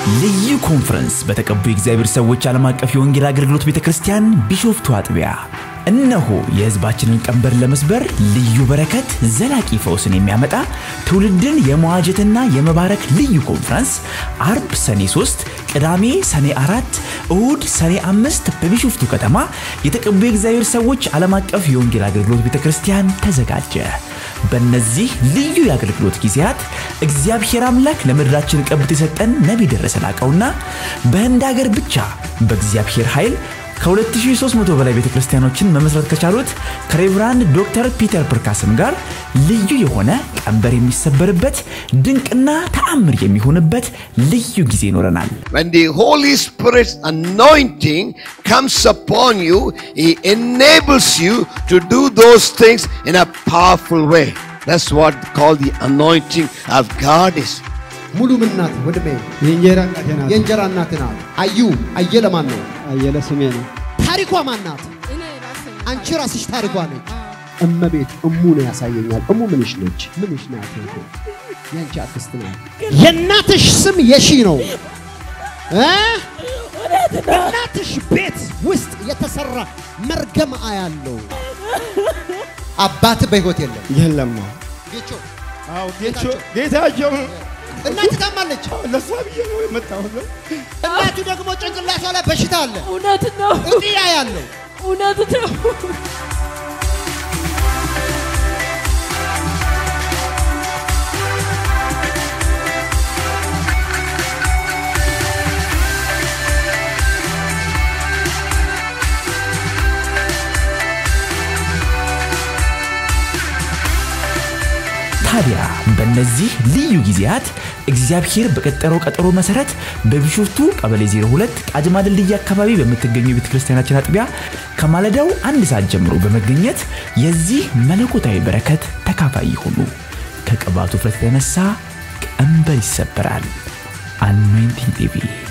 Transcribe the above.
ልዩ ኮንፈረንስ በተቀቡ የእግዚአብሔር ሰዎች ዓለም አቀፍ የወንጌል አገልግሎት ቤተ ክርስቲያን ቢሾፍቱ አጥቢያ እነሆ የሕዝባችንን ቀንበር ለመስበር ልዩ በረከት፣ ዘላቂ ፈውስን የሚያመጣ ትውልድን የመዋጀትና የመባረክ ልዩ ኮንፈረንስ አርብ ሰኔ 3 ቅዳሜ ሰኔ 4 እሁድ ሰኔ 5 በቢሾፍቱ ከተማ የተቀቡ የእግዚአብሔር ሰዎች ዓለም አቀፍ የወንጌል አገልግሎት ቤተ ክርስቲያን ተዘጋጀ። በእነዚህ ልዩ የአገልግሎት ጊዜያት እግዚአብሔር አምላክ ለምድራችን ቀብት የሰጠን ነቢይ ደረሰ ላቀውና በህንድ ሀገር ብቻ በእግዚአብሔር ኃይል ከ2300 በላይ ቤተ ክርስቲያኖችን መመስረት ከቻሉት ከሬቨራንድ ዶክተር ፒተር ፕርካስም ጋር ልዩ የሆነ ቀንበር የሚሰበርበት ድንቅና ተአምር የሚሆንበት ልዩ ጊዜ ይኖረናል። When the Holy Spirit's anointing comes upon you, He enables you to do those things in a powerful way. That's what called the anointing of God is. ሙሉ ምናት ወድሜ የእንጀራ እናቴ ናት። የእንጀራ እናት ናት። አዩ አየለ ማን ነው? አየለ ስሜ ነው። ታሪኳ ማን ናት? እኔ ራሴ አንቺ ራስሽ ታሪኳ ነች። አዎ። እመቤት እሙ ነው ያሳየኛል። እሙ ምንሽ ነች? ምንሽ ናት? እህቴ? የአንቺ አክስት ናት። የእናትሽ ስም የሺ ነው እ? እናትሽ ቤት ውስጥ የተሰራ መርገም አያለው። አባት በህይወት የለም። የለም ነው። ጌቾ አዎ ጌቾ ጌታቸው እናት ታማለች። ለሷ ብዬ ነው የመጣሁት። እናቱ ደግሞ ጭንቅላቷ ላይ በሽታ አለ። እውነት ነው፣ እጢ ያለው እውነት ነው። ታዲያ በእነዚህ ልዩ ጊዜያት እግዚአብሔር በቀጠረው ቀጠሮ መሰረት በቢሾፍቱ ቀበሌ 02 ቃጅማ ድልድይ አካባቢ በምትገኙ የቤተ ክርስቲያናችን አጥቢያ ከማለዳው አንድ ሰዓት ጀምሮ በመገኘት የዚህ መለኮታዊ በረከት ተካፋይ ይሁኑ። ከቅባቱ ፍረት የተነሳ ቀንበር ይሰበራል። አኖይንቲንግ ቲቪ